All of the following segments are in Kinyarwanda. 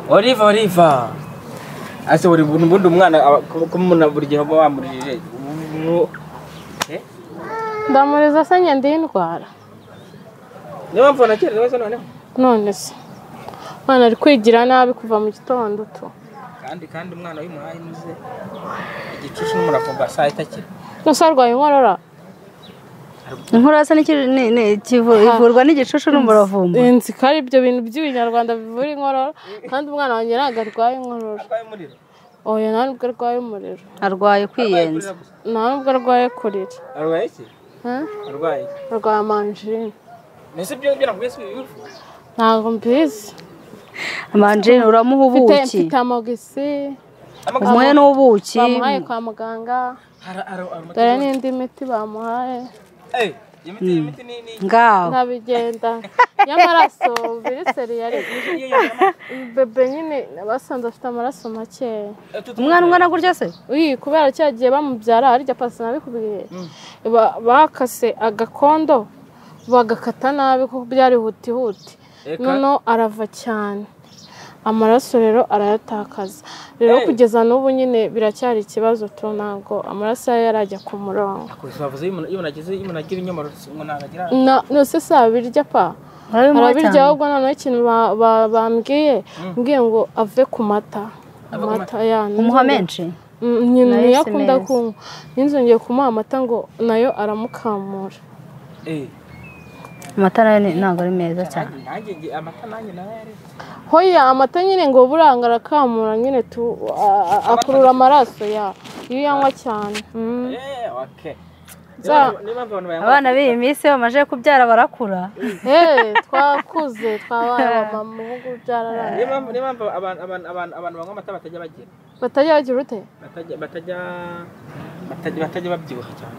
oliva oliva ese buri buntu ubundi umwana aba- ko ko umuntu buri gihe uba wamurijije ubu- Eh? ndamuriza se njye ndiye indwara niyo mpamvu wanakera ibibazo noneho none se umwana ari kwigira nabi kuva mu gitondo tu kandi kandi umwana w'imuhaye muze igicucu n'umuravumba saa yita kiri gusa arwaye inkorora inkorora se n'iki- ni- ni- kivu- ivurwa n'igicucu n'umuravumba inzi ko ari ibyo bintu by'ibinyarwanda bivura inkorora kandi umwana wanjye ntabwo arwaye inkorora arwaye umuriro oya nta nubwo arwaye umuriro arwaye kwiyenza nta nubwo arwaye kurira arwaye iki Ha? arwaye arwaye amanjine mbese ibyo ngibyo nakubwiye si ibifu ntabwo mbizi amanjine uramuha mfite ubuki mfite amogisi umuhe n'ubuki bamuhaye kwa muganga hari dore n'indi miti bamuhaye iyo miti iyi miti ni ni ngaho ntabigenda y'amaraso biri seriyari iyo yama- bebe nyine basanze afite amaraso makeya Eh, tutu- umwana ungana gutya se uyi kubera cya gihe bamubyara harya pasi nabikubwiye ba- bakase agakondo bagakata nabi kuko byari hutihuti Eka. noneho arava cyane amaraso rero arayatakaza rero Eh. kugeza n'ubu nyine biracyari ikibazo tu ntabwo amaraso ye yarajya ku murongo Gusa bavuze iyo umuntu- iyo umuntu agize iyo umuntu agira ibinyomoro si ngo ntabwo agira Na- nose se abirya pa urabimuha arabirya cyane ahubwo noneho ikintu ba- ba- bambwiye mbwiye ngo ave ku mata amata yana umuha menshi Mm, nyina Nayo niyo si akunda meza. kunywa ninzongeye kumuha amata ngo nayo aramukamura Eh, amata nayo ni- ntabwo ari meza cyane nanjye- nanjye nge- amata nanjye narayaretse hoya amata nyine ngo buranga arakamura nyine tu a- a- akurura amaraso ya iyo uyanywa cyane Mm. Eh, okay. Za- Niyo mpamvu abantu bayanywa- abana b'iyi minsi iyo bamaze kubyara barakura Eh, twakuze twabaye abamama mu bihugu byararangiye niyo mpamvu niyo mpamvu abantu abantu abantu abantu banywa amata batajya bagira batajya bagira ute batajya batajya batajya batajya babyibuha cyane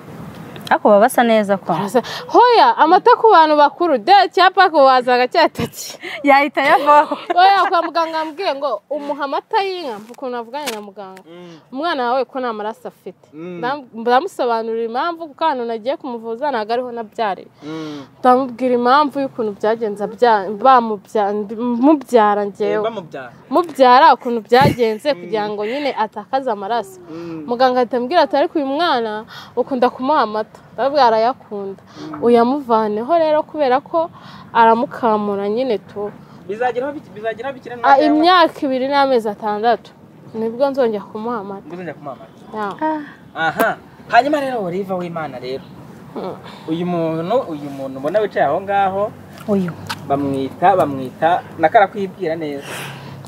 ariko baba basa neza kwa Asa- hoya amata ku bantu bakuru de cyapa ko wazaga cyataki yahita yavaho hoya kwa muganga yambwiye ngo umuha amata y'inka ukuntu avuganye na muganga umwana wawe ko nta maraso afite Mm. Ndam- ndamusobanurira impamvu kuko ahantu nagiye kumuvuza ntabwo ariho nabyariye Mm. ndamubwira impamvu y'ukuntu byagenze abya- bamubya- mubyara Eh, ngewe bamubyara mubyara ukuntu byagenze kugira ngo nyine atakaze amaraso Mm. muganga ahita ambwira ati ariko uyu mwana ukunda kumuha amata ndabwira arayakunda uyamuvaneho rero kubera ko aramukamura nyine tu bizageraho biki- bizageraho bikira Ah, imyaka ibiri n'amezi atandatu nibwo nzongera kumuha amata nguzanya kumamara Yeah. aha hanyuma rero wariva w'imana rero Mm. uyu muntu uyu muntu ubona wicaye aho ngaho uyu bamwita bamwita nako arakwibwira neza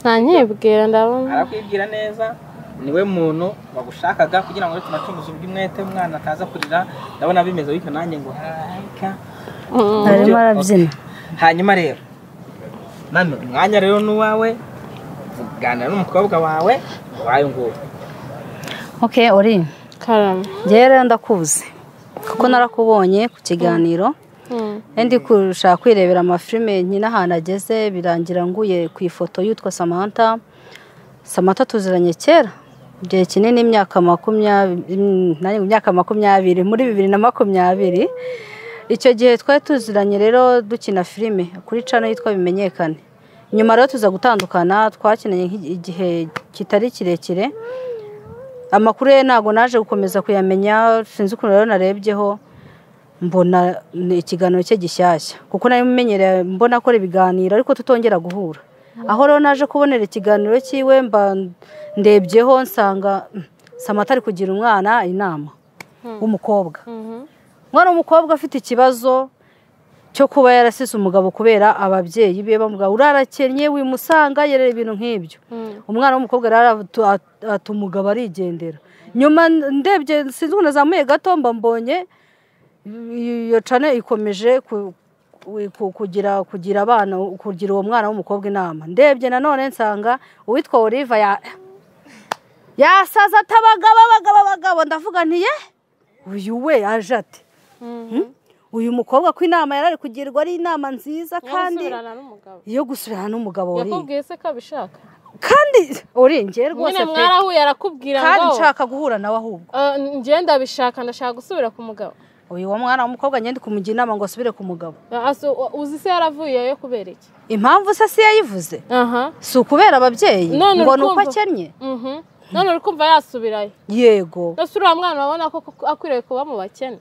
nta nyibwira ndabona arakwibwira neza niwe muntu wagushakaga kugira ngo tunacunguze ubw'umwete umwana ataza kurira ndabona bimeze bityo nanjye ngo harayika Mm. arimo arabyina hanyuma rero nano umwanya rero n'uwawe kuganira n'umukobwa wawe wayo ngo ok uri karame ngewe rero ndakuzi kuko narakubonye ku kiganiro Mm. ndi kurusha kwirebera amafilime nyine ahantu ageze birangira nguye ku ifoto y'utwa samantha samantha tuziranye kera igihe kinini imyaka makumyabiri mm, nanjye ngo imyaka makumyabiri muri bibiri na makumyabiri icyo gihe twari tuziranye rero dukina filime kuri cano yitwa bimenyekane nyuma rero tuza gutandukana twakinanye nk'i- igihe kitari kirekire amakuru ye ntabwo naje gukomeza kuyamenya sinzi ukuntu rero narebyeho mbona ni ikiganiro cye gishyashya kuko nari menyereye mbona akora ibiganiro ariko tutongera guhura aho rero naje kubonera ikiganiro cyiwe mba ndebyeho nsanga mm, samata ari kugira umwana inama w'umukobwa Mhm. umwana w'umukobwa afite ikibazo cyo kuba yarasize umugabo kubera ababyeyi be bamubwira urarakennye wimusanga yerera ibintu nk'ibyo Mm. umwana w'umukobwa rero aratu- at- ata umugabo arigendera nyuma ndebye sinzi ukuntu azamuye gato mba mbonye iyo cane ikomeje ku- ku- ku- kugira kugira abana kugira uwo mwana w'umukobwa inama ndebye nanone nsanga uwitwa oliva ya yasaza ati abagabo abagabo abagabo ndavuga nti ye uyu we aje ate Hmm? uyu mukobwa ko inama yari ari kugirwa ari inama nziza kandi Gusubirana n'umugabo. yo gusubirana n'umugabo uri yakubwiye se ko abishaka kandi uri njye rwose nyine pe, mwarahuye arakubwira kandi ngo nshaka guhura nawe ahubwo "Eh, njye ndabishaka ndashaka gusubira ku mugabo uyu wa mwana w'umukobwa nyine ndi kumugira inama ngo asubire ku mugabo Aso- uzi se yaravuyeyo kubera iki impamvu se si yayivuze aha si ukubera ababyeyi None ngo ni uko urukumva- akennye mhm. none uri kumva yasubirayo yego ndetse uriya mwana urabona ko koko akwiriye kuba mu bakene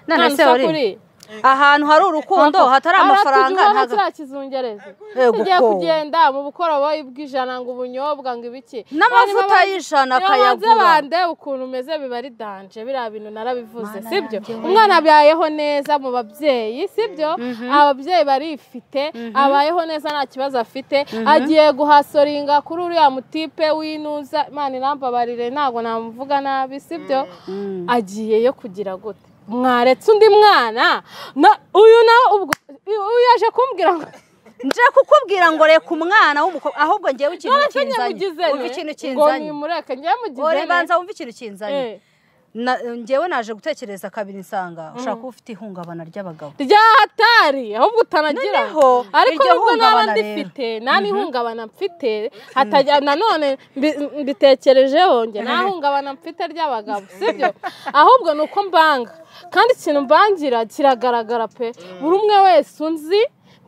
none None se usa wari kuriya? ahantu hari urukundo hatari amafaranga aratujyana ntago- kiriya kizungereza Yego tugiye ko. kugenda mu bukoroboyi bw'ijana ngo ubunyobwa ngo ibiki N'amavuta Bari baba- y'ijana Nibabanze akayagura. bande ukuntu umeze biba ari danje biriya bintu narabivuze Mana sibyo yanjye we. umwana abayeho neza mu babyeyi sibyo ababyeyi barifite abayeho neza nta kibazo afite agiye guhasoringa kuri uriya mutipe w'inuza imana irambabarire ntabwo namuvuga nabi sibyo Mm. agiyeyo kugira gute mwaretse undi mwana na uyu nawe ubwo uyu yaje kumbwira ngo nje kukubwira ngo reka umwana w'umukobwa ahubwo ngewe ikintu none se kinzanye nyamugize wumva ikintu ngo kinzanye nimureke nyamugize ore banza wumva ikintu kinzanye Na- ngewe naje gutekereza kabiri nsanga ushaka kuba ufite ihungabana ry'abagabo ryahatari ahubwo utanagira Noneho, ariko iryo nubwo naba hungabana rero. ndifite nta n'ihungabana mfite hatajya nanone mbi- mbitekerejeho njye nta hungabana mfite ry'abagabo sibyo ahubwo ni uko mbanga kandi ikintu mbangira kiragaragara pe buri umwe wese unzi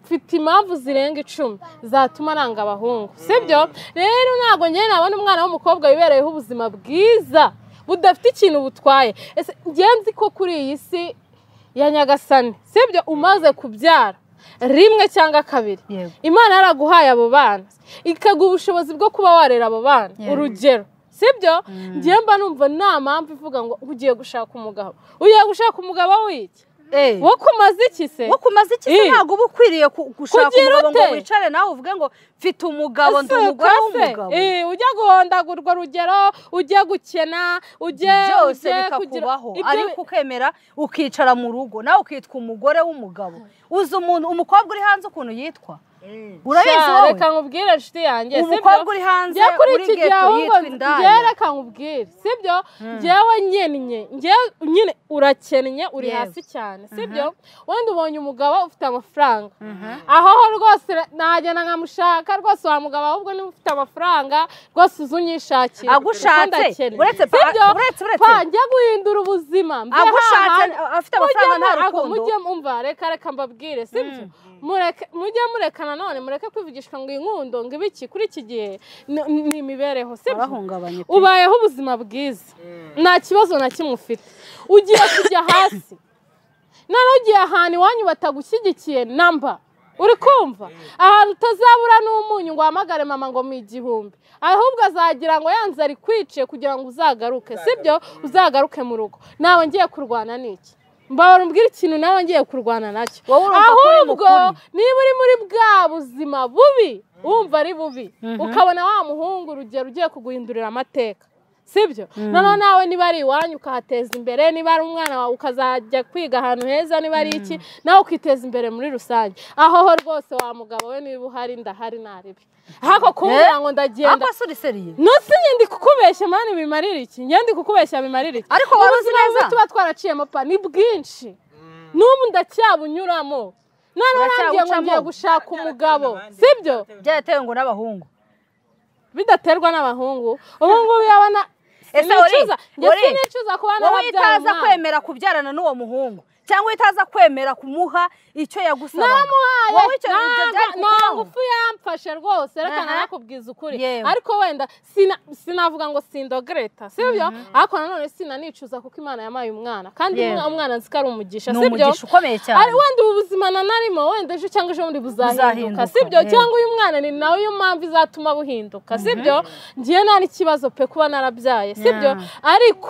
mfite impamvu zirenga icumi zatuma nanga abahungu sibyo rero ntabwo njyewe nabona umwana w'umukobwa wibereyeho ubuzima bwiza budafite ikintu butwaye ese njyewe nzi ko kuri iyi si ya nyagasani sibyo umaze kubyara rimwe cyangwa kabiri Yego. imana yaraguhaye abo bana ikaguha ubushobozi bwo kuba warera abo bana Yego. urugero sibyo ngiye mba numva nta mpamvu ivuga ngo ugiye gushaka umugabo ugiye gushaka umugabo w'iki Eh, wo kumaze iki se wo kumaze iki se Eh. ntabwo uba ukwiriye ku- gushaka Kugira umugabo ngo ute? wicare nawe uvuge ngo mfite umugabo ndi Ese umugore ukase? w'umugabo Eh, ujya guhondagurwa urugero ujya gukena ujye byose ujye kugira- bikakubaho Ibyo- ariko ukemera ukicara mu rugo nawe ukitwa umugore w'umugabo uzi umuntu umukobwa uri hanze ukuntu yitwa urabizi Sha, wowe reka nkubwire inshuti yanjye sibyo? umukobwa uri hanze njye kuri uri iki gihe geto ahubwo yitwa indaya njyewe reka nkubwire sibyo njyewe nyennye njyewe nyine urakennye uri Yewe. hasi cyane sibyo wenda ubonye umugabo ufite amafaranga aho ho rwose ra- nagenda nkamushaka rwose wa mugabo ahubwo niba ufite amafaranga rwose uzi unyishakira Agushatse? Kuko ndakennye. Uretse pa- Sibyo? uretse- uretse. Pa, njye guhindura ubuzima mve Agushatse, hahandi. afite amafaranga Mujye mu- nta ako- rukundo. mujye umva reka reka mbabwire sibyo mureke mujye mureka nanone mureke kwivugishwa ngo inkundo ngo ibiki kuri iki gihe ni ni imibereho sibyo barahungabanye pe. ubayeho ubuzima bwiza nta kibazo na kimwe ufite ugiye kujya hasi noneho ugiye ahantu iwanyu batagushyigikiye namba uri kumva ahantu utazabura n'umunyu ngo uhamagare mama ngo mu igihumbi ahubwo azagira ngo yanze ari kwiciye kugira ngo uzagaruke sibyo uzagaruke mu rugo nawe ngiye kurwana n'iki mbabara umbwira ikintu nawe ngiye kurwana nacyo Wowe urumva ko uri mu ahubwo kuri. niba uri muri bwa buzima bubi wumva ari bubi ukabona wa muhungu urugero ugiye kuguhindurira amateka sibyo noneho nawe niba ari iwanyu ukahateza imbere niba ari umwana wawe ukazajya kwiga ahantu heza niba ari iki nawe ukiteza imbere muri rusange aho ho rwose wa mugabo we niba uhari ndahari naribi hako kumbwira ngo ndagenda Ariko se uri seriye nutse nyandi kukubeshya mani bimarira iki nyandi kukubeshya bimarira iki Ariko waba uzi Ubuzima neza? bumwe tuba twaraciyemo pa ni bwinshi n'ubu ndacyabunyuramo noneho urangiye ngo Uracyabucamo? ngiye gushaka umugabo abandi. sibyo byaratewe ngo n'abahungu bidaterwa n'abahungu ubu ngubu yabona ese uri sinicuza njye uri sinicuza kuba wowe narabyaye utaza umwana. kwemera kubyarana n'uwo muhungu cyangwa utaza kwemera kumuha icyo yagusaba naramuhaye wowe icyo ibyo byari nta kukubaho ngufu yamfashe rwose reka Aha. narakubwiza ukuri Yewe. ariko wenda sina- sinavuga ngo sindogreta sibyo ariko nanone sinanicuza kuko imana yamaye umwana kandi Yewe. umwa- umwana nzi ko ari umugisha ni sibyo umugisha ukomeye cyane ari wenda ubu buzima nanarimo wenda ejo cyangwa ejo bundi buzahinduka Buzahinduka, sibyo yewe. cyangwa uyu mwana ni nawe iyo mpamvu izatuma buhinduka sibyo ngiye nta n'ikibazo pe kuba narabyaye sibyo ariko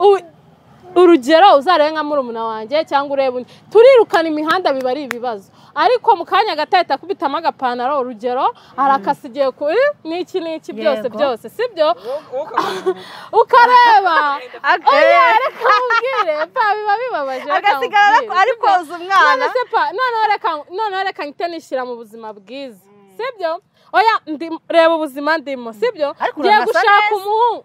u- urugero uzarebe nka murumuna wanjye cyangwa urebe undi turirukana imihanda biba ari ibibazo ariko mu kanya gato ahita akubitamo agapantaro urugero arakasa igiye kuri n'iki n'iki byose Yego. byose sibyo Wowe ukavuga ukareba Ag- oya reka mubwire pa biba bibabaje reka agasigara nkubwire, ari sibyo? koza umwana none se pa noneho reka noneho reka mpite nishyira mu buzima bwiza sibyo oya ndi- reba ubuzima ndimo sibyo Ariko ngiye uranasa gushaka neza. umuhungu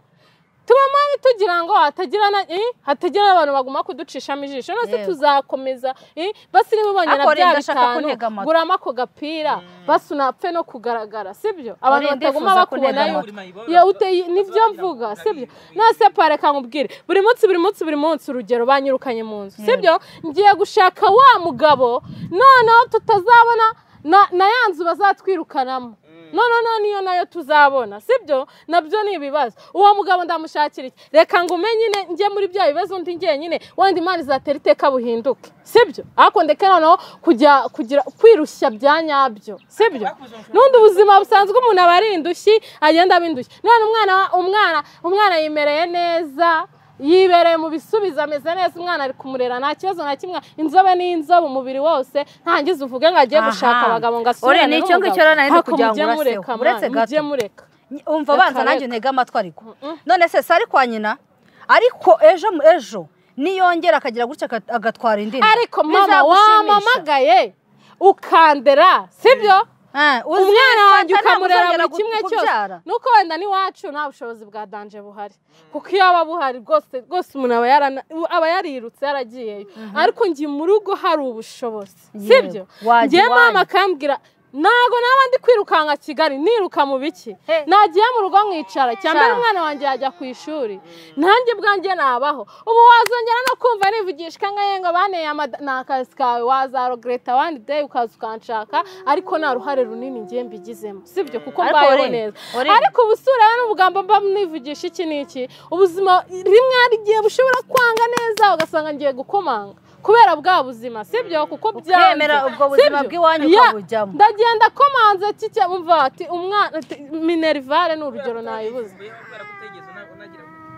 tubamo tugira ngo hatagira na eh, hatagira abantu baguma kuducishamo ijisho nose Yego. tuzakomeza eh, basi niba ubonye na Ariko bya Linda ashaka bitanu kuntega amatwi. gurama ako gapira basi unapfe no kugaragara sibyo abantu Linda bataguma yifuza kuntega bakubona yuko amatwi. Ya, uteye- nibyo mvuga sibyo nase pare reka nkubwire buri munsi buri munsi buri munsi urugero banyirukanye mu nzu sibyo ngiye gushaka wa mugabo noneho tutazabona na, na ya nzu bazatwirukanamo noneho no, niyo nayo tuzabona sibyo nabyo ni ibibazo uwo mugabo ndamushakira iki reka ngo umenye nyine njye muri bya bibazo undi njyenyine wenda imana izatera iteka buhinduke sibyo ariko ndeke noneho kujya kugira kwirushya bya nyabyo sibyo n'undi buzima busanzwe umuntu aba ari indushyi agenda aba indushyi none umwana wa- umwana umwana yimereye neza yibereye mu bisubizo ameze neza umwana ari kumurera nta kibazo na kimwe inzobe ni inzobe umubiri wose ntangize uvuge ngo ajye Aha. gushaka abagabo ngo Ore, asubirane ni icyo n'umugabo. ngicyo rero nari ndi Ariko kugira ngo mujye uraseho. mureka man, Uretse gato. mujye mureka umva Reka, banza nanjye reka. ntege amatwi ariko none se sari kwa nyina ariko ejo ejo niyongera akagira gutya aga- agatwara indi nda, ariko mama bizagushimisha. wamamagaye ukandera sibyo Eh, uzi umwana fata, wanjye ukamurera ntamuzongera buri kimwe gu- cyose kubyara. nuko wenda n'iwacu nta bushobozi bwa danje buhari kuko iyo aba buhari rwose rwose umuntu aba yarana- aba yarirutse yaragiyeyo ariko njye mu rugo hari ubushobozi Yego, sibyo wajya njye iwanyu. mama akambwira ntabwo naba ndi kwirukanka kigali niruka mu biki He. nagiye mu rugo nkicara cyambere Sha. umwana wanjye yajya ku ishuri nanjye bwanjye nabaho ubu wazongera no kumva nivugishwa nka yengo baneye amada ni akazi kawe wazarogereta wani deyi ukaza ukanshaka ariko nta ruhare runini ngiye mbigizemo sibyo kuko Ariko mbayeho Ore, neza Ore. ariko ubusura n'ubugambo mba nivugisha iki n'iki ubuzima rimwe hari igihe bushobora kwanga neza ugasanga ngiye gukomanga kubera bwa buzima sibyo kuko byanze Ukemera ubwo buzima Sibyo? bw'iwanyu Ya, ukabujyamo. ndagenda komanze kicya umva ati umwana ati, minerivare ni urugero nayibuze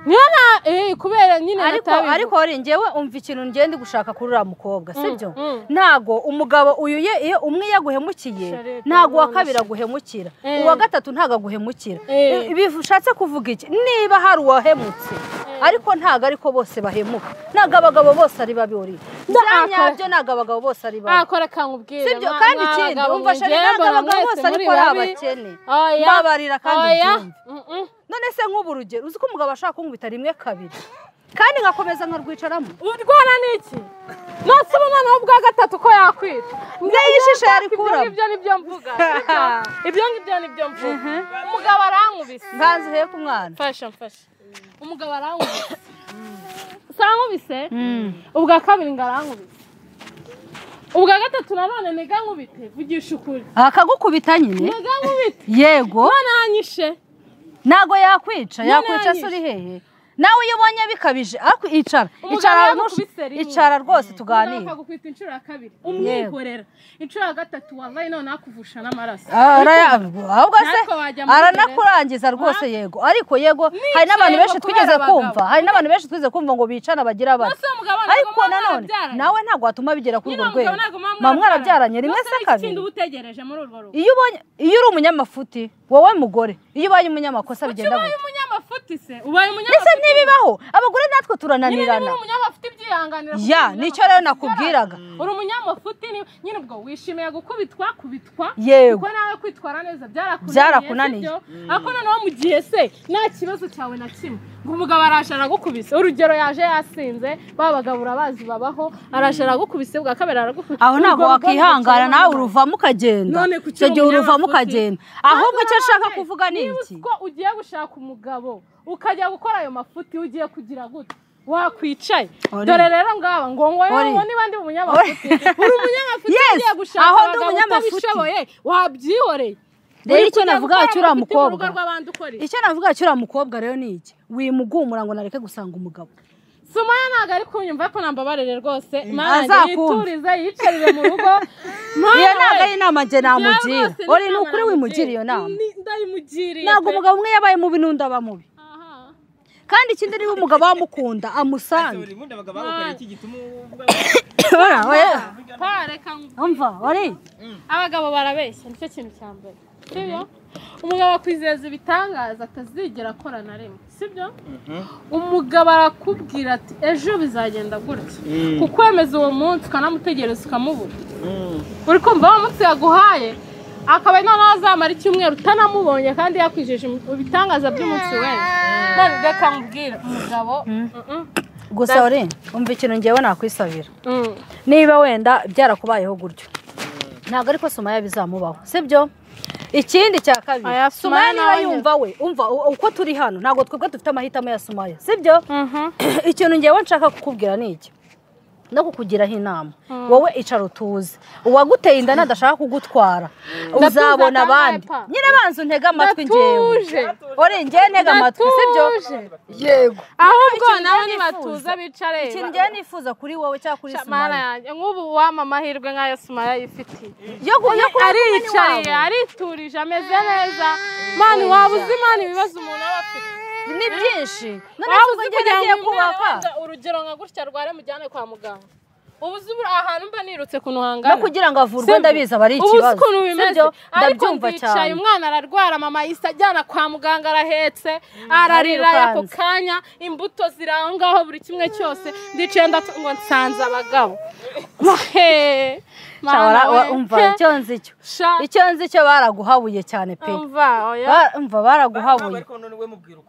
niyo na eh kubera nyine ariko natabivuze. ariko uri njyewe umva ikintu ngenda gushaka kuri uriya mukobwa sibyo mm. ntago umugabo uyu ye- iyo umwe iyo aguhemukiye Sharebe, ntago uwa none kabiri se. aguhemukira Eh. uwa gatatu ntago aguhemukira Eh. I- bivu- ushatse kuvuga iki niba hari uwahemutse ariko ntago ariko bose bahemuka ntago abagabo bose ari babi uri ako- byanyabyo ntago abagabo bose ari babi akora kangubwire Sibyo, kandi ikindi, umva Sharebe, ntabwo abagabo bose ariko ari abakene. Mbabarira kandi ubyumve. none se nk'ubu urugero uzi ko umugabo ashaka kunkubita rimwe kabiri kandi nkakomeza nkarwicaramo urwara n'iki nose uba noneho ubwa gatatu ko yakwita Ngewe ijisho yarikuramo. ibyo ngibyo mvuga sibyo? ibyo ngibyo nibyo mvuga umugabo arankubise nganze hepfo umwana mfasha mfasha umugabo arankubise sankubise ubwa kabiri ngo arankubise ubwa gatatu nanone niga nkubite vugisha ukuri akagukubita nyine niga nkubite yego none anyishe ntago yakwica Nyine yakwica se yanyishe. uri hehe nawe iyo ubonye bikabije ariko icara Umugabo icara yakubise ntush- rimwe. icara rwose noneho tuganire akagukubita inshuro ya kabiri umwihorera inshuro ya gatatu wabaye noneho akuvusha n'amaraso Ah, araya- ahubwo se Natwe wajya muri aranakurangiza rwose yego ariko yego hari n'abantu benshi yego, twigeze kubera kumva abagabo. hari n'abantu benshi twigeze kumva ngo bicana bagira bati Nonese uwo mugabo ntabwo ariko muba nanone mwarabyaranye. nawe ntabwo watuma bigera kuri Nyine urwo umugabo rwego ntabwo muba muba mwarabyaranye rimwe Nonse se ni iki kindi kabiri uba utegereje muri urwo rugo iyo ubonye iyo uri umunyamafuti wowe mugore iyo ubaye umunyamakosa kuki bigenda ubaye gute umunyabafuti se ubaye ndetse umunyabafuti ntibibaho abagore nyine natwe niba turananirana uri umunyabafuti byihanganira kuko Ya, uri nicyo rero umunyabafuti. nakubwiraga. uri umunyabafuti ni- nyine ubwo wishimiye gukubitwa kubitwa Yego. kuko nawe kwitwara neza byarakunaniye Byarakunaniye. sibyo? ariko noneho mu gihe se nta kibazo cyawe na kimwe ngo umugabo araje aragukubise urugero yaje yasinze ba bagabo urabazi babaho araje aragukubise bwa kabiri aragukubise aho ntabwo Urwo rugo wakihangana rwicara nawe mu- uruvamo ukagenda None kuki icyo gihe uri uruvamo umunyabafuti? ukagenda ahubwo icyo ashaka nanone, kuvuga ni niba iki uzi ko ugiye gushaka umugabo ukajya gukora ayo mafuti ugiye kugira gute wakwicaye Ori. dore rero ngaba ngo ngo Ori. ngo niba ndi umunyamafuti uri umunyamafuti Yes, ugiye gushaka aho ndi abagabo umunyamafuti. utabishoboye wabyihoreye Rero Uri icyo kujya navuga gukora cyo uriya amafuti mu rugo mukobwa. rw'abandi ukora iki? icyo navuga cyuriya mukobwa rero ni iki wimugumura ngo nareke gusanga umugabo Sumaya ntabwo ari kunyumva ko nambabarire rwose mana azakumva. yiturize yicarire mu rugo Mana iyo ntabwo we. ari inama njye namugira Bya rwose uri ni inama ukuri wimugira iyo nama Ni- Ndayimugiriye ntabwo pe. umugabo umwe yabaye mubi n'undi aba mubi Aha. kandi ikindi niba umugabo amukunda amusange Ora, oya. Pa, reka ngu- umva uri abagabo barabeshya nicyo kintu cya mbere sibyo umugabo akwizeza ibitangaza atazigera akora na rimwe sibyo umugabo arakubwira ati ejo bizagenda gutya Mm. kukwemeza uwo munsi ukanamutegereza ukamubura uri kumva wa munsi yaguhaye akaba noneho azamara icyumweru utanamubonye kandi yakwijeje ibitangaza by'umunsi we none reka nkubwire umugabo mm-mm, gusa uri umva ikintu ngewe nakwisabira mm. niba wenda byarakubayeho gutyo ntabwo ariko sumaya bizamubaho sibyo ikindi cya kabiri Aya, Sumaya sumaya niba nawe yumva we umva u- uko turi hano ntabwo twebwe dufite amahitamo ya sumaya sibyo Mhm. ikintu ngewe nshaka kukubwira ni iki no kukugiraho inama wowe icara utuze uwaguteye inda nadashaka kugutwara uzabona kandi abandi ndepa. nyine banza untege amatwi ngewe Ndatuje. ore ngewe ntege amatwi sibyo Ndatuje. yego ahubwo ikintu nawe ngewe nibatuza nifuza- bicare ikintu ngewe nifuza kuri wowe cyangwa kuri mana sumaya yanjye nk'ubu wama amahirwe nk'ayo sumaya yifitiye yo ku- yo kuba kumwe aricaye n'iwabo. ariturije ameze neza mana waba uzi imana ibibazo umuntu aba afite ni byinshi none waba se uzi uzi kugira agiye ngo umwana kubaka wenda urugero nka gutya arware mujyane kwa muganga ubu uzi buri- ahantu mba nirutse kuntu hangana no kugira ngo avurwe Sibyo? ndabizi aba ari ubu uzi ikibazo ukuntu bimeze sibyo ariko ndabyumva ndicaye cyane umwana ararwara mama yise ajyana kwa muganga arahetse ararira arirukanse. ako kanya imbuto ziri aho ngaho buri kimwe cyose ndicaye ndatu- ngo nsanze abagabo He, Sha, mana wara- wa- we. umva He, icyo nzi cyo sha, icyo nzi cyo baraguhabuye cyane pe umva oya Ba- umva baraguhabuye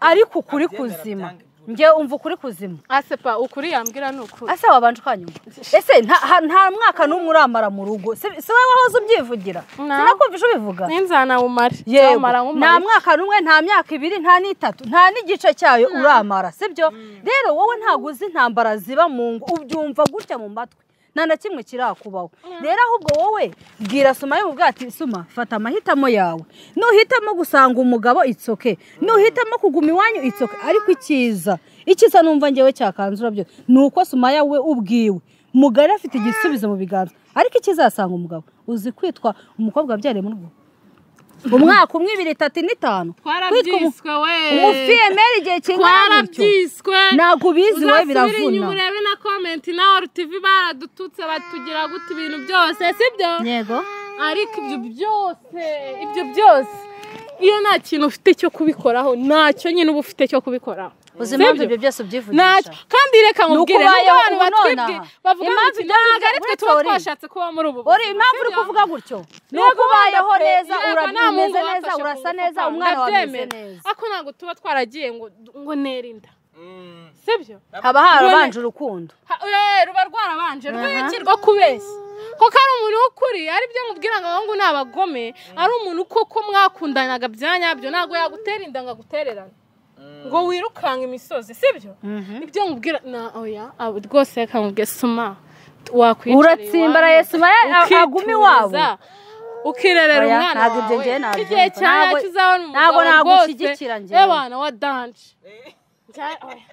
ariko ukuri kuzima njye umva ukuri kuzima asepa ukuri yambwira ni ukuri ese wabanje ukanyumva ese nta ha- nta mwaka n'umwe uramara mu rugo si si wowe wahoze ubyivugira No. sinakumvije ubivuga n'inzana wumare yego Zamara nta wumare mwaka n'umwe nta myaka ibiri nta n'itatu nta n'igice cyayo uramara sibyo rero wowe ntabwo uzi intambara ziba mu ngo ubyumva gutya mu matwi nta na kimwe kirakubaho rero ahubwo wowe bwira suma yo bwati suma fata amahitamo yawe nuhitamo gusanga umugabo itsoke nuhitamo kuguma iwanyu itsoke ariko ikiza ikiza numva ngewe cyakanzura byose ni uko sumaya we ubwiwe mugari afite igisubizo mu biganza ariko ikizasanga umugabo uzi kwitwa umukobwa wabyariye mu rugo umwaka umwe ibiri itatu n'itanu Kwitwa umu- twarabyiswe we umufiyemeri igihe kingana gutyo twarabyiswe ntabwo ubizi wowe Uzasubire inyuma biravuna urebe na komenti na RTV baradututse batugira gute ibintu byose sibyo yego ariko ibyo byose ibyo byose iyo nta kintu ufite cyo kubikoraho ntacyo nyine uba ufite cyo kubikoraho uzi impamvu Sibyo? ibyo byose ntacyo ubyivugisha kandi reka nkubwire Nuko nubwo ubayeho abantu ubu nonaha. batwibwi bavuga Impamvu bati ibyo ntabwo ari kurya- twe uretse tuba uri. twashatse kuba muri ubu uri impamvu uri Sibyo? kuvuga gutyo ni Yego, uko ubayeho bana pe, neza yego, ura- nta mungu umeze neza wamfasha urasa kugufa, neza umwana wawe ameze ndabyemera. neza ariko ntabwo tuba twaragiye ngo ngo ntere inda sibyo haba harabanje Ubone- urukundo Ha- eh, ruba rwarabanje rw'iki rwo kubeshya kuko ari umuntu w'ukuri ari byo mubwira ngo abahungu ni abagome ari umuntu koko mwakundanaga bya nyabyo ntabwo yagutera inda ngo agutererane ngo wirukanka imisozi sibyo ibyo mubwira na oya abo rwose reka mubwire suma wakwicara uratsimbaraye iwanyu, suma aguma iwabo ukituriza, ukirerera Oya, umwana ntabwo ibyo njyewe wawe nabyumva. igihe cyane Ntabwo- kizabona ntabwo umugabo rwose nagushyigikira njyewe. y'abantu wa danje Njya- oya,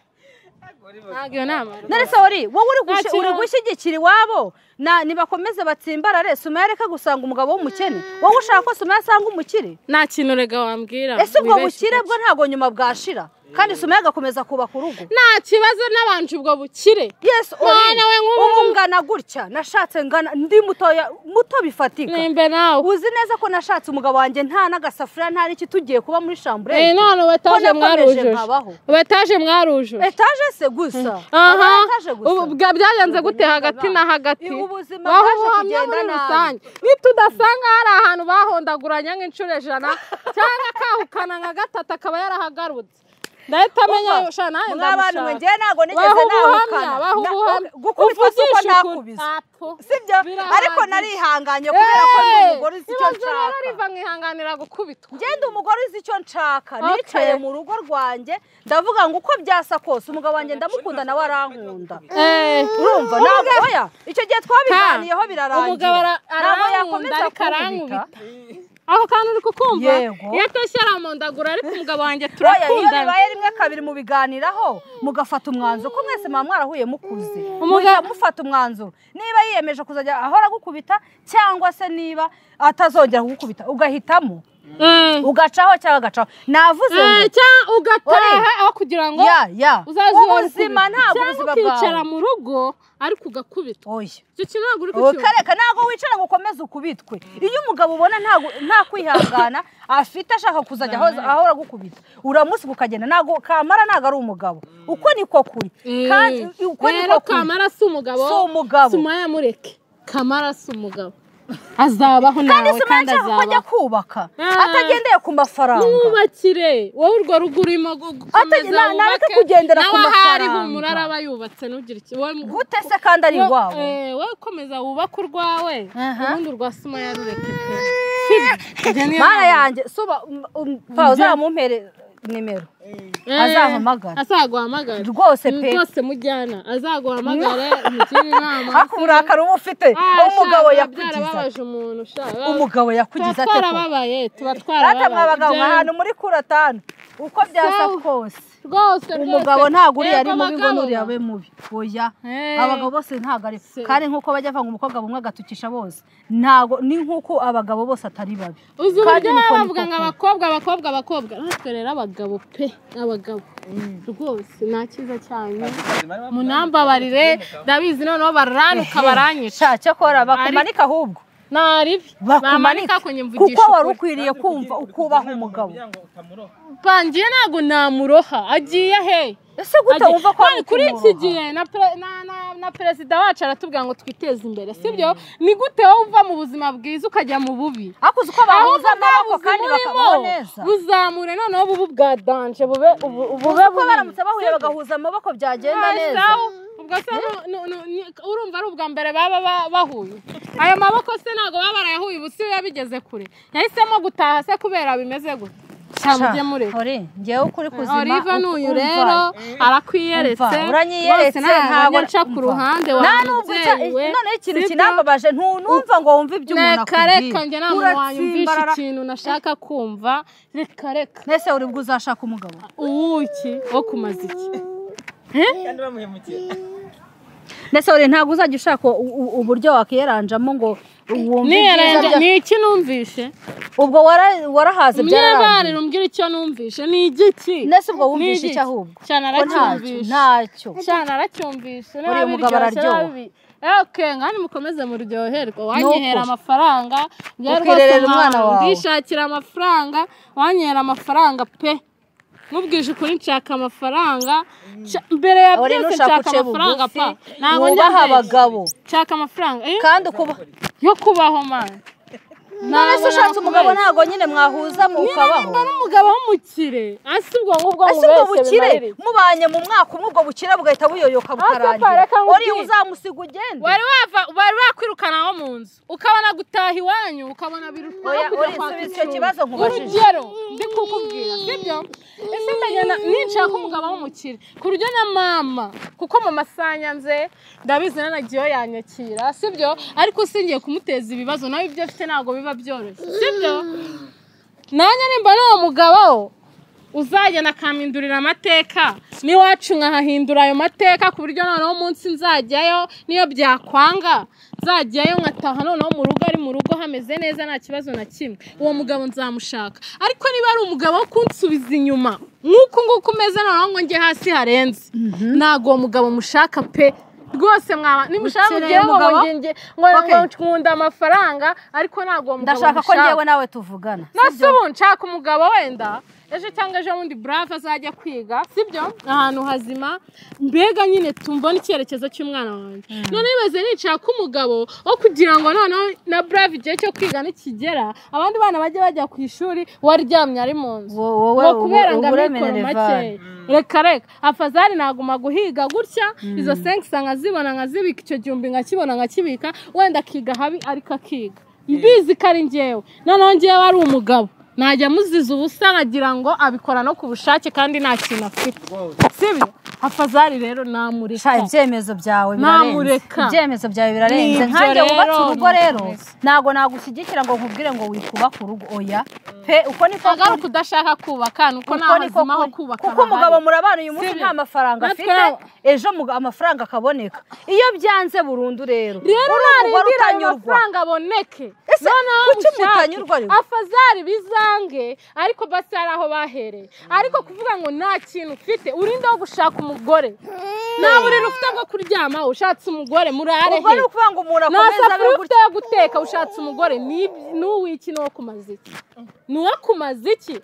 ntabwo iyo nama none se uri wowe uri gushi- Nta kintu- uri gushyigikira iwabo Na- nibakomeze batsimbarare suma reka gusanga umugabo w'umukene wowe ushaka ko suma asanga umukire nta kintu rega wambwira ese ubwo wibeshye bukire gato. bwo ntabwo nyuma bwashira kandi suma agakomeza kubaka urugo nta kibazo n'abanje ubwo bukire yesu Mwana we nk'ubu- ubu ngana gutya nashatse ngana ndi mutoya muto bifatika nimbe nawe uzi neza ko nashatse umugabo wanjye nta n'agasafuriya nta n'iki tugiye kuba muri Eh, shambure none ubu etaje Ko nakomeje mwarujuje nkabaho. ubu etaje mwarujuje etaje se gusa aha Aba etaje gusa ubu bwa- byagenze gute hagati na hagati Ubu ubuzima Baho bwaje buhamye kugenda muri nabi. rusange nitudasanga hari ahantu bahondaguranya nk'inshuro ijana cyangwa akahukana nka gatatu akaba yarahagarutse ndahita amenya Umva, sha nawe mwa bantu mwe ndamushaka njyewe ntabwo nigeze waha ubuhamya nahukana waha Na- ubuhamya gukubitwa si uko Uvugishe ukuri. nakubise Apo. sibyo Birahagije. ariko narihanganye kubera ko ndi umugore uzi icyo Ibibazo rero nshaka riva nkihanganira gukubitwa ngende umugore uzi icyo nshaka Okay. nicaye mu rugo rwanjye ndavuga ngo uko byasa kose umugabo wanjye ndamukunda nawe arankunda Eh, urumva ntabwo oya icyo gihe twabiganiyeho umugabo birarangira ara- arankunda ariko arankubita aho kantu uri kukumva Yego. iyo atashye aramondagura ariko umugabo wanjye oya iyo turakundana bibaye rimwe kabiri mubiganiraho mugafata umwanzuro ko mwese muba mwarahuye mukuze Umuga- muhita mufata umwanzuro niba yiyemeje kuzajya ahora agukubita cyangwa se niba atazongera kugukubita ugahitamo Mm. ugacaho cyangwa agacaho navuze ngo Eh, cyangwa ugataha aho kugira ngo ya ya uzaze ubuzima urakubitwa. ntabwo ubuzima cyangwa ukicara bwawe mu rugo ariko ugakubitwa oya icyo kintu ntabwo uri kukivuga ukareka ntabwo wicara ngo ukomeze ukubitwe iyo umugabo ubona ntago- nta kwihangana afite ashaka kuzajya ahoza- ahora agukubita uramusiga ukagenda ntabwo kamara ntabwo ari umugabo uko niko kuri kandi uko niko rero kuri kamara si umugabo Si umugabo. sumaya mureke kamara si umugabo azabaho kandi nawe kandi sinajya ko ajya azabaho kubaka Ah. atagendeye ku mafaranga mwubakire wowe urwo rugo urimo gu- Ate- gukomeza na- nareke wubake. kugendera ku nawe ahari mafaranga. humura araba yubatse ntugire iki wowe mu- gute se kandi ari wo- iwabo eh, wowe komeza wubake urwawe Aha. ubundi urwa sima yarureke pe Ibyo niyo mana nama. yanjye suba um, um, pa uzamumpere nimero Eh, azahamagara. azaguhamagara Rwose pe. rwose mujyana azaguhamagare umugire inama ariko uburakari uba ufite Ah, umugabo shaka, yakugiza byarababaje umuntu shaka umugabo tuba yakugize ate ko twarababaye tuba rata mwa bagabo Ibyo- mwe ahantu muri kuratanu uko byasa So- kose rwose rwose umugabo ntabwo uriya ari Yego, mubi ngo abagabo. n'uriya abe mubi oya Eh. abagabo bose ntabwo ari Se- kandi nk'uko bajya bavanga umukobwa bumwe agatukisha bose ntabwo ni nk'uko abagabo bose atari babi uzi kandi uburyo baba nuko ni bavuga ngo koko. abakobwa abakobwa abakobwa natwe rero abagabo pe abagabo rwose nta cyiza cyane munambabarire ndabizi noneho baranuka baranyica sha cyakora bakumanika bakumanika ahubwo naribi bamanika bakumanika kunyimvugisha kuko wari ukuri. ukwiriye kumva ukubaha umugabo bangiye ntabwo namuroha agiye he ese gute Agiye- wumva ko None kuri kumwubaha? iki gihe na pre- na- na- na perezida wacu aratubwira ngo twiteze imbere sibyo ni gute wowe uva mu buzima bwiza ukajya mu bubi ariko uzi uko bahuza amaboko kandi bakabaho neza buzamure noneho bubu bwa danje bube ubu- bube uzi uko baramutse bahuye bagahuza amaboko byagenda neza ubwo se nu- nu- nu- ni- urumva ari ubwa mbere baba ba- bahuye ayo maboko se ntabwo baba barayahuye ubu si biba bigeze kure yahisemo gutaha se kubera bimeze gute cyane ujye mureka uri ngewe ukuri kuzima Oliva uku- n'uyu umva. rero arakwiyeretse Umva, uranyiyeretse Bose ntabwo ntabwo- nca ku umva. ruhande nta nubwo icya- wamubyeyiwe noneho ikintu kinambabaje ntunumva ngo wumve ibyo umuntu reka reka njye nta muntu wanyumvisha Uratsimbarara. ikintu nashaka kumva reka reka mbese uri bwo uzashaka umugabo uwuki wo kumaza iki kandi bamuhemukiye mbese uri ntabwo uzajya ushaka u- u- uburyo wakiyeranjamo ngo wumve ibyiza niyerenje bya- ni iki numvishe ubwo wara- warahaze byararangiye munyebarira umbwira icyo numvishe ni igiki mbese ubwo Ni wumvishe igiki? iki ahubwo cyane Ko ntacyo aracyumvishe ntacyo cyane aracyumvishe Uriya mugabo araryoha. oke ngani mukomeze muryoherwe wanyihera ukuri. amafaranga bya rwose Ukirerera umwana mwana, wawe. ndishakira amafaranga wanyihera amafaranga pe mubwije ukuri nshaka amafaranga Nca- mbere ya Uri byose nushaka nshaka uce amafaranga bugufi pa ntabwo njya wubaha mbere. abagabo nshaka amafaranga eh, kandi ukuba yo kubaho mana none se ushatse umugabo ntabwo nyine mwahuza mukabaho nimba n'umugabo w'umukire ase ubwo ngubwo ese ubwo mubeshye bimarira bukire iki? mubanye mu mwaka umwe ubwo bukire buhita buyoyoka pare, bukarangira reka nkubwire. uri uzamusiga ugende wari wava wari wakwirukana wo mu nzu ukabona gutaha iwanyu ukabona birutwara Oya, kujya oya, kwaka subiza icyo icumbi. kibazo nkubajije. urugero ndi kukubwira sibyo ese ndagenda ninshaka umugabo w'umukire ku buryo na mama kuko mama sanyanze ndabizi nanagiyeho yanyakira sibyo ariko usingiye kumuteza ibibazo nawe ibyo afite ntabwo biba byoroshye sibyo nanjye nimba n'uwo mugabo uzagenda akampindurira amateka n'iwacu nkahahindura ayo mateka ku buryo noneho umunsi nzajyayo niyo byakwanga nzajyayo nkataha noneho mu rugo ari mu rugo hameze neza nta kibazo na kimwe uwo mugabo nzamushaka ariko niba ari umugabo wo kunsubiza inyuma nk'uku nguku umeze noneho ngo njye hasi harenze ntabwo uwo mugabo mushaka pe rwose mwaba nimushaka Ukeneye mugire ngo umugabo? ngo nge- ngo Okay. ngo nkunda amafaranga ariko ntabwo uwo mugabo ndashaka ko mushaka. ngewe nawe tuvugana nose ubu nshaka umugabo wenda ejo cyangwa ejo bundi burave azajya kwiga sibyo ahantu hazima mbega nyine tumbona icyerekezo cy'umwana wanjye none nibaze nishaka umugabo wo kugira ngo noneho na burave igihe cyo kwiga nikigera abandi bana bajye bajya ku ishuri uwaryamye ari mu nzu Wo- wowe ngo kubera ngo ubu- amikoro uburemere makeya vare. reka reka afazari naguma guhiga gutya izo senkisi nkazibona nkazibika icyo gihumbi nkakibona nkakibika wenda akiga habi ariko akiga mbizi ko ari ngewe noneho ngewe ari umugabo najya amuziza ubusa nkagira ngo abikora no ku bushake kandi nta kintu afite sibyo afazari rero namureka Sha, ibyemezo byawe birarenze Namureka. ibyemezo byawe birarenze Nibyo nkanjye wubatse rero, urugo rero namureka. ntabwo nagushyigikira ngo nkubwire ngo wikubake urugo oya pe uko niko agaruka udashaka kubaka ni uko nta uko niko hazima ho kuri. kubaka kuko umugabo hahari. murabana uyu munsi Sibyo. nta mafaranga Natwe afite nta- ejo muga- amafaranga akaboneka iyo byanze burundu rero rero uri umugore narindira ayo utanyurwa mafaranga aboneke Ese noneho kuki mushake. mutanyurwa rero? afazari bizange ariko basi hari aho bahereye ariko kuvuga ngo nta kintu ufite urinde wo gushaka umugore nta buriri ufite bwo kuryama ushatse umugore murare ubwo ni ukuvuga ngo umuntu nta akomeza abe safuriya gutya ufite yo guteka ushatse umugore ni- ni uw'iki n'uwo kumaza iki ni uwo kumaza iki